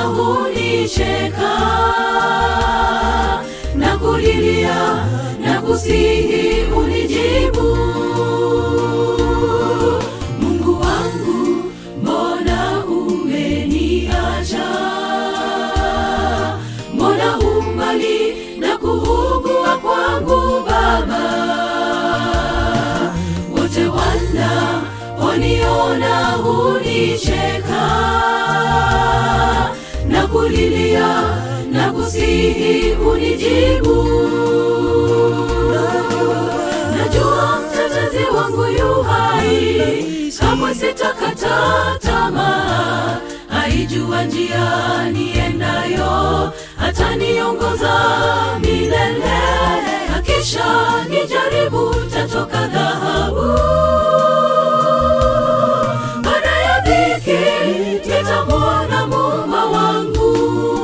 hunicheka na kulilia na kusihi unijibu mungu wangu mbona umeniacha mbona umbali na kuugua kwangu baba wote wana waniona hunicheka na kulilia na kusihi unijibu najua mtetezi wangu yu hai kamwe sitakata tamaa aijua njia niendayo ataniongoza milele akisha nijaribu tatoka dhahabu baada ya dhiki nitamwona muma wangu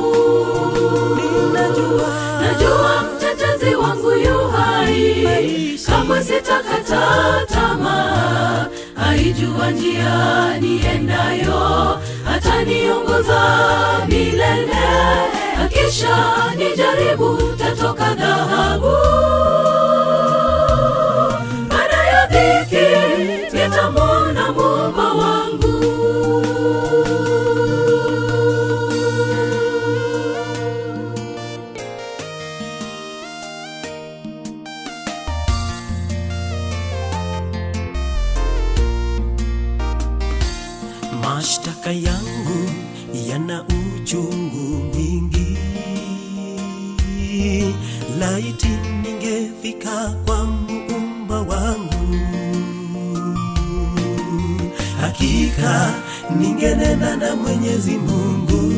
najua mtetezi wangu yu hai kamwe sitakata tamaa aijua njia niendayo ataniongoza milele akisha nijaribu tatoka dhahabu baada ya dhiki nitamwona mumba wangu mashtaka yangu yana uchungu mwingi laiti ningefika kwa muumba wangu hakika ningenena na mwenyezi mungu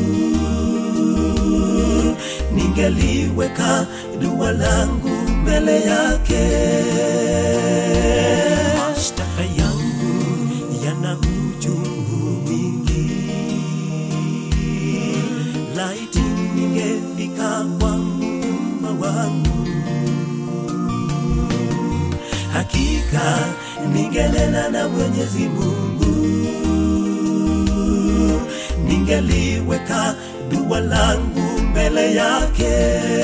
ningeliweka dua langu mbele yake mashtaka yangu yana uchungu mwingi laiti ningefika kwa muumba wangu hakika ningenena na mwenyezi mungu ningeliweka dua langu mbele yake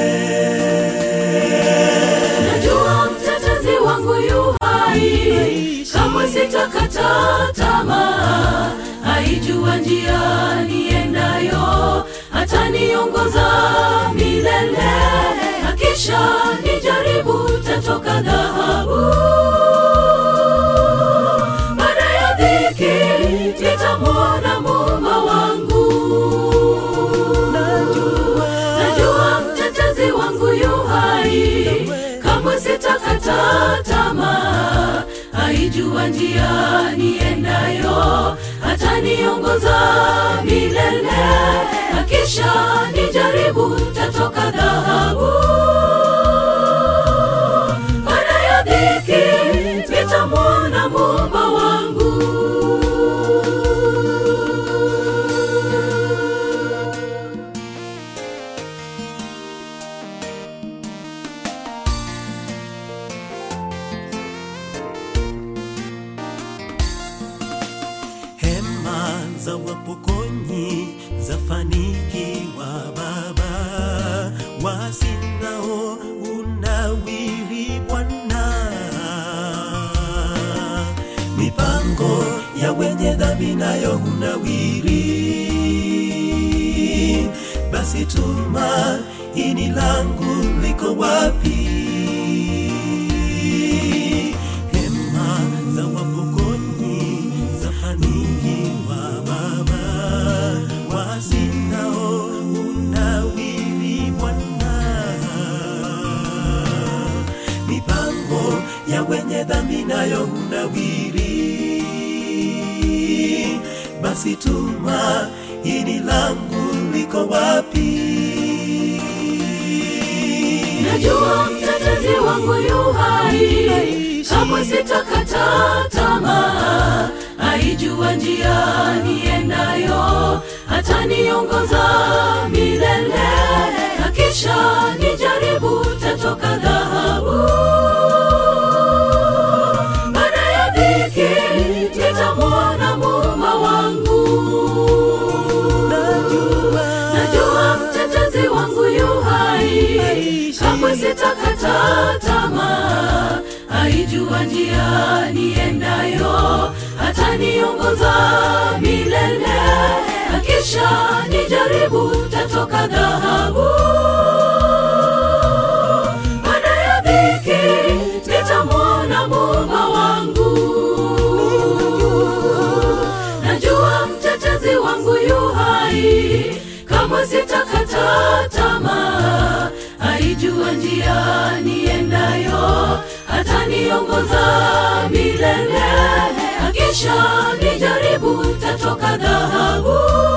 najua mtetezi wangu yu hai kamwe sitakata tamaa aijua njia niendayo ataniongoza milele akisha nijaribu tatoka dhahabu baada ya dhiki nitamwona muma wangu najua mtetezi wangu yu hai kamwe sitakata tamaa aijua njia niendayo ataniongoza milele akisha nijaribu tatoka dhahabu baada ya dhiki nitamwona mumba wangu hema za wapokonyi zafanikiwa baba wasinao unawiri bwana mipango ya wenye dhambi nayo hunawiri basi tuma ini langu liko wapi hema za wapokonyi zafanikiwa baba wasinao unawiri bwana mipango ya wenye dhambi nayo hunawiri basi tuma ini langu liko wapi najua mtetezi wangu yu hai kamwe sitakata tamaa aijua njia niendayo ataniongoza milele akisha nijaribu tatoka dhahabu baada ya dhiki nitamwona muma wangu sitakata tamaa, aijua njia niendayo, ataniongoza milele, akisha nijaribu tatoka dhahabu. Baada ya dhiki nitamwona Muumba wangu, najua mtetezi wangu yu hai, kamwe sitakata tamaa, aijua njia niendayo, ataniongoza milele, akisha nijaribu tatoka dhahabu.